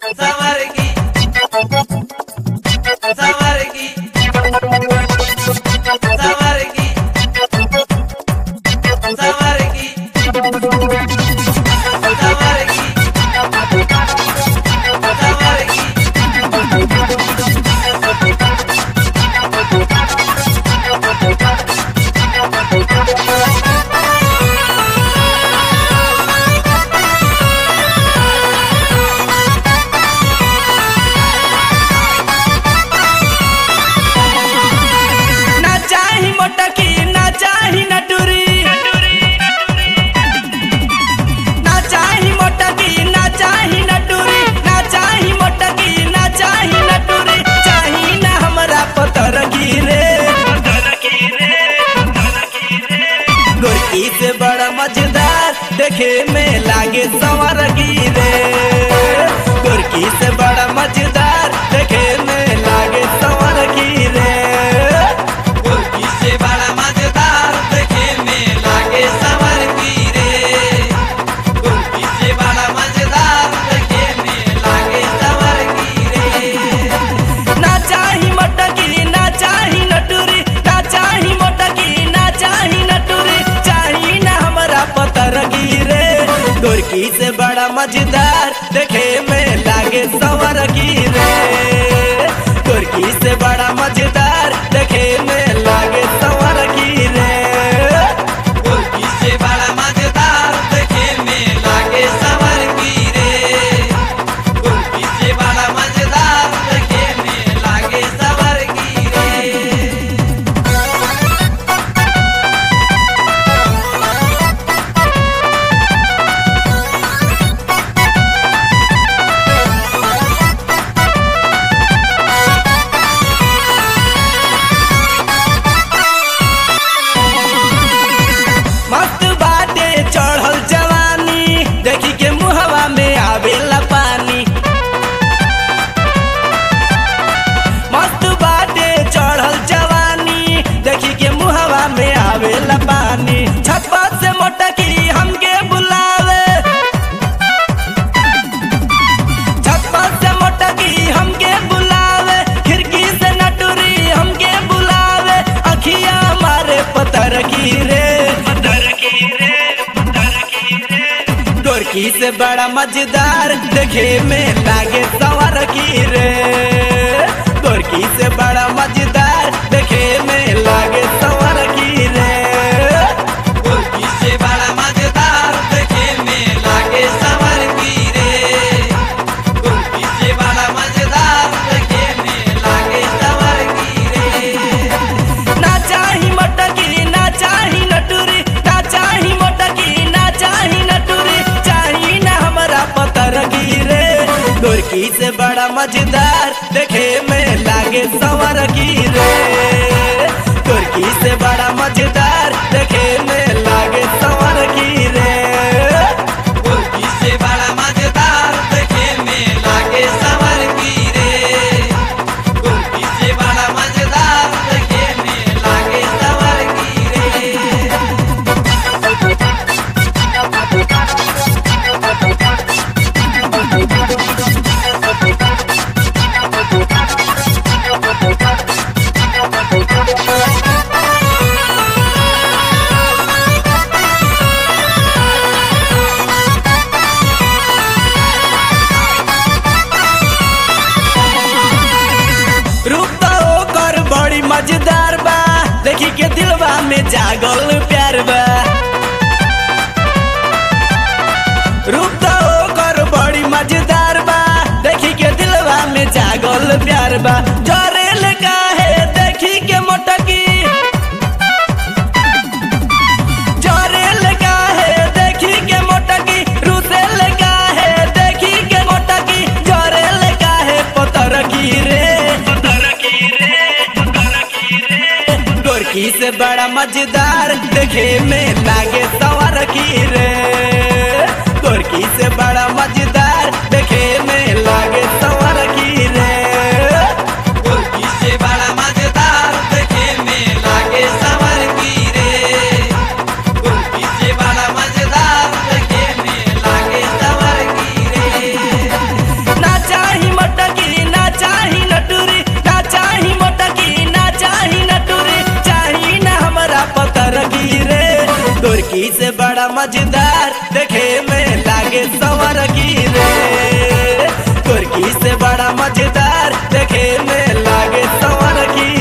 Samargi. Samargi. Samargi. Samargi. Samargi. Samargi. ना चाही मोटकी ना चाही नटुरी ना चाही मोटकी ना चाही नटुरी ना चाही मोटकी ना चाही नटुरी चाही ना हमरा पतर गिरे गोरकी से बड़ा मजेदार देखे में लागे संवर गिरे गोरकी से बड़ा मजेदार देखे में लागे संवर गिरे गोरकी से बड़ा मजेदार देखे में लागे सवर रे गोरकी से बड़ा मजेदार देखे में लागे सवर रे ना चाही मटकी ना चाही नटुरी ना चाही मटकी ना चाही नटुरी चाही ना हमरा पतर गिरे गोरकी से बड़ा मजेदार देखे में लागे सवर गिरे गोरकी से बड़ा मजेदार देखे में लागे सवर गिरे गोरकी से बड़ा मजेदार देखे में लागे सवर रे गोरकी से बड़ा मजेदार देखे में लागे सवर रे मस्त बाटे चढ़ल जवानी देखी के मुहवा में आवेला पानी मस्त बाटे चढ़ल जवानी देखी के मुहवा में आवेला पानी छप्पा से मोटकी हमके बुलावे छप्पा से मोटकी हमके बुलावे खिड़की से नटुरी हमके बुलावे अखिया मारे पतर गिरे गोरकी से बड़ा मजेदार देखे में लागे सवर गिरे गोरकी से बड़ा मजेदार देखे में लागे सवर गिरे गोरकी से बड़ा मजेदार देखे में लागे सवर रे गोरकी से बड़ा मजेदार देखे में लागे सवर रे ना चाही मटकी ना चाही नटुरी ना चाही मटकी ना चाही नटुरी चाही ना हमरा पतर गिरे गोरकी से बड़ा मजेदार देखे में लागे सवर गिरे गोरकी से बड़ा मजेदार देखे में लागे सवर गिरे गोरकी से बड़ा मजेदार देखे में लागे सवर रे गोरकी से बड़ा मजेदार देखे में लागे सवर रे रूप तो ओकर बड़ी मजेदार बा देखी के दिलवा में जागल प्यार बा रूप तो ओकर बड़ी मजेदार बा देखी के दिलवा में जागल प्यार बा जरेल काहे देखी के मोटकी जरेल काहे देखी के मोटकी रुसेल काहे देखी के मोटकी जरेल काहे पतर गिरे गोरकी से बड़ा मजेदार देखे में लागे सवर गिरे गोरकी से बड़ा मजेदार देखे में लागे सवर गिरे गोरकी से बड़ा मजेदार देखे में लागे सवर रे गोरकी से बड़ा मजेदार देखे में लागे सवर रे ना गोरकी से बड़ा मजेदार देखे में लागे सवर की रे गोरकी से बड़ा मजेदार देखे में लागे सवर की